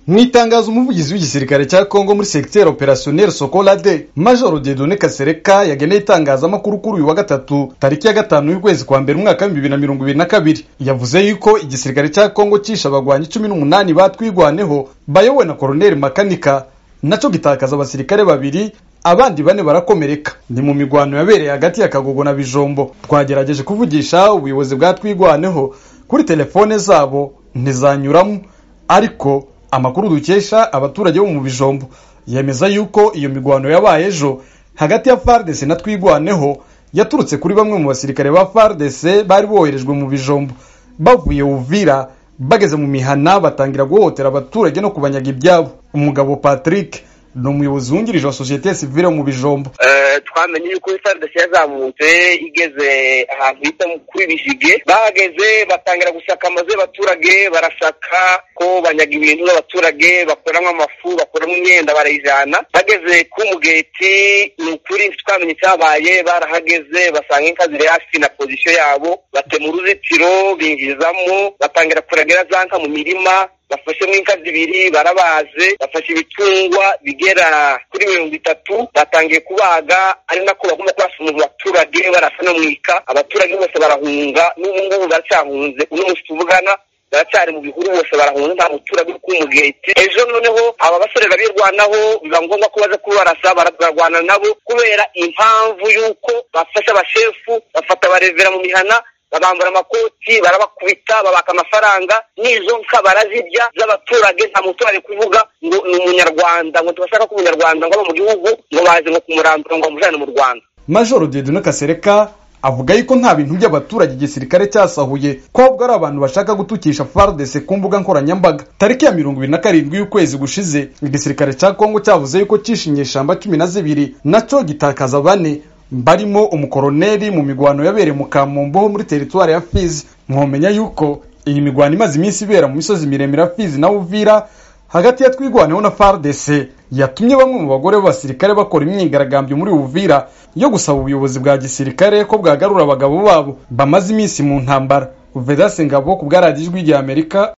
mu itangazo umuvugizi w'igisirikare cya kongo muri segiteri operasiyoneri sokolade majoro dedone kasereka yageneye itangazamakuru kuri uyu wa gatatu tariki ya gatanu y'ukwezi kwa mbere umwaka w'ibihumbi bibiri na mirongo ibiri na kabiri yavuze yuko igisirikare cya kongo cyishe abagwanyi cumi n'umunani batwigwaneho bayobowe na koroneri makanika nacyo gitakaza abasirikare babiri abandi bane barakomereka ni mu migwano yabereye hagati ya kagogo na bijombo twagerageje kuvugisha ubuyobozi bwatwigwaneho kuri telefone zabo ntizanyuramo ariko amakuru dukesha abaturage bo mu bijombo yemeza yuko iyo migwano yabaye ejo hagati ya fardese na twigwaneho yaturutse kuri bamwe mu basirikare ba fardese bari boherejwe mu bijombo bavuye uvira bageze mu mihana batangira guhohotera abaturage no kubanyaga ibyabo umugabo patrick ni umuyobozi wungirije wa sosiyete ya sivire mu bijombo twamenye yuko fardc yazamutse igeze ahantu bita kuri bishige bahageze batangira gusaka amazu y'abaturage barasaka ko banyaga ibintu n'abaturage bakoramo amafu bakoramo imyenda barayijana bageze ku mugeti ni ukuri twamenye icyabaye barahageze basanga inka ziri hafi na pozisiyo yabo batema uruzitiro binjizamo batangira kuragira za nka mu mirima bafashemo inka zibiri barabaze bafashe ibitungwa bigera kuri mirongo itatu batangiye kubaga ari nako bagomba kubasoma mu baturage barasanamwika abaturage bose barahunga n'ubu ngubu baracyahunze uno munsi tuvugana baracyari mu bihuru bose barahunga nta muturage uri ku mugeti ejo noneho aba basore babirwanaho biba ngombwa ko baza kubarasa bararwana nabo kubera impamvu y'uko bafashe abashefu bafata abarevera mu mihana babambura amakoti barabakubita babaka amafaranga n'izo nka barazirya z'abaturage nta muturage kuvuga ngo ni umunyarwanda ngo tubashaka ko umunyarwanda ngo aba mu gihugu ngo baze ngo kumurandura ngo bamujyane mu rwanda majoro dedone kasereka avuga yuko nta bintu by'abaturage igisirikare cyasahuye ko ahubwo ari abantu bashaka gutukisha fardese ku mbuga nkoranyambaga tariki ya mirongo ibiri na karindwi y'ukwezi gushize igisirikare cya kongo cyavuze yuko cyishe inyeshamba cumi na zibiri nacyo gitakaza bane barimo umukoroneri mu migwano yabereye mu kamombo ho muri teritwari ya fizi mwomenya yuko iyi migwano imaze iminsi ibera mu misozi miremire ya fizi na uvira hagati ya twigwaneho na fardc yatumye bamwe mu bagore b'abasirikare bakora imyigaragambyo muri uvira yo gusaba ubuyobozi bwa gisirikare ko bwagarura abagabo babo bamaze iminsi mu ntambara vedase ngabo ku bwa radiyo ijwi ry'amerika